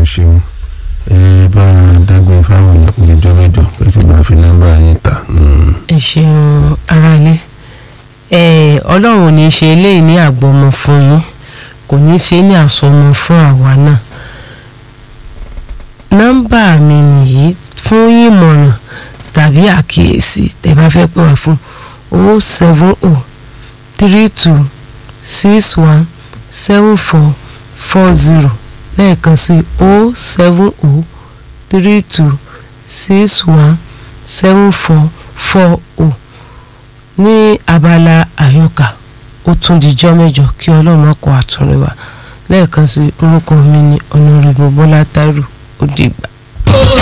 ẹ ṣeun ẹ bá a dágbére fáwọn èèyàn kò ní jọ mẹ́jọ pé tí màá fi nọ́mbà yín ta. Mm. ẹ ṣeun aráalé ẹ ọlọ́run ò ní ṣe eléyìí ní àgbọ̀mọ fún yín kò ní ṣe ní àsọmọ fún àwa náà nọ́mbà mi nìyí fún ìmọ̀ràn tàbí àkíyèsí tẹ́ bá fẹ́ pè wá fún o seven o three two six one seven four four zero lẹ́ẹ̀kan sí o seven o three two six one seven four four o ní abala àyọkà ó tún dijọ́ mẹ́jọ kí ọlọ́run ọkọ̀ àtúnrẹ́ wa lẹ́ẹ̀kan sí orúkọ mi ní ọ̀nàrẹ́bù bọ́lá tárù ó dìgbà.